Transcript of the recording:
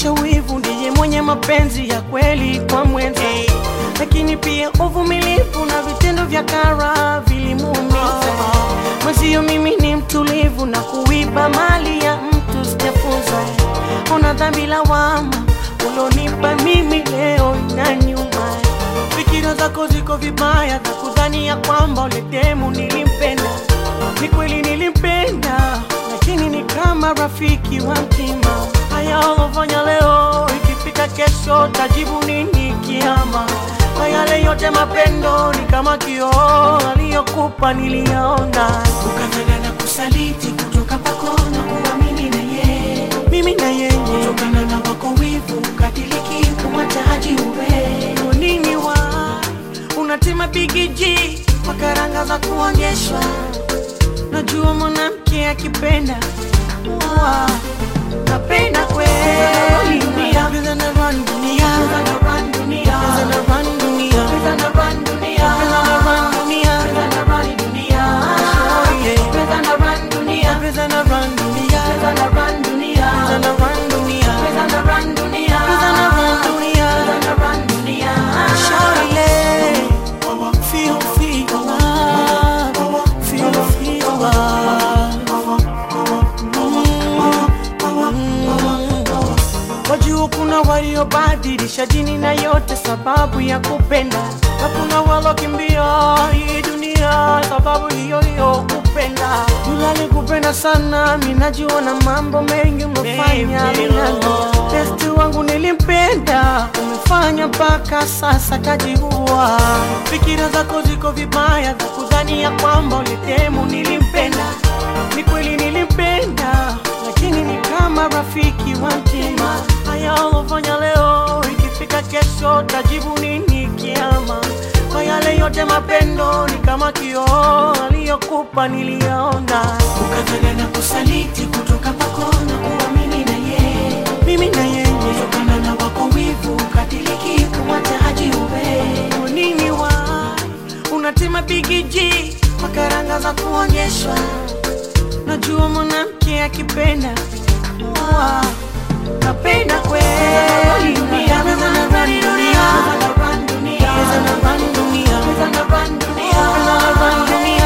kuonyesha wivu, ndiye mwenye mapenzi ya kweli kwa mwenza, lakini pia uvumilivu na vitendo vya kara vilimuumiza mwenzio. Mimi ni mtulivu na kuiba mali ya mtu sijafunza. Ona dhambi lawama ulonipa mimi leo na nyuma. Fikira zako ziko vibaya za kudhani ya kwamba ule demu nilimpenda. Ni kweli nilimpenda, lakini ni kama rafiki wa mtima. Haya ulofanya leo, ikifika kesho tajibu nini kiama? Kwa yale yote mapendo ni kama kioo, aliyokupa niliyaona. Ukafanya na kusaliti kutoka kwako na kuwa mimi na yeye, Mimi na yeye kutokana na wako wivu ukadiliki kumwataji uwe Kwa nini wa unatima bigiji kwa karanga za kuonyeshwa? Najua mwanamke akipenda wa napenda kweli dunia, Pesa na run dunia, Pesa na run dunia, Pesa na run dunia, Pesa na run dunia, Pesa na run dunia, Pesa na run dunia, Oh, yeah. Pesa na run dunia, Pesa na run dunia, Pesa na run dunia, Pesa na run dunia, Pesa na run dunia, Pesa na run dunia. Pesa na run dunia. Shawty, feel feel love, feel feel love. Wajua kuna waliobadilisha dini na yote sababu ya kupenda, na kuna walokimbia hii dunia sababu hiyo hiyo kupenda. Yule alikupenda sana, mimi najua na mambo mengi umefanya minalo. Besti wangu nilimpenda, umefanya mpaka sasa kajiua. Fikira zako ziko vibaya za kudhani ya kwamba ulitemu nilimpenda. Ni kweli nilimpenda, lakini ni kama rafiki wa mtima. Haya ulofanya leo, ikifika kesho tajibu nini kiama? Kwa yale yote mapendo ni kama kioo, aliyokupa niliyaona. Ukafanya na kusaliti kutoka kwako na kuwa mimi na yeye, Mimi na yeye, kutokana na wako wivu ukadiliki kumwataji uwe kwa nini wa unatima bigiji kwa karanga za kuonyeshwa? Najua mwanamke akipenda wa napenda kweli dunia, pesa na run dunia, Pesa na run dunia, pesa na run dunia, Pesa na run dunia, pesa na run dunia.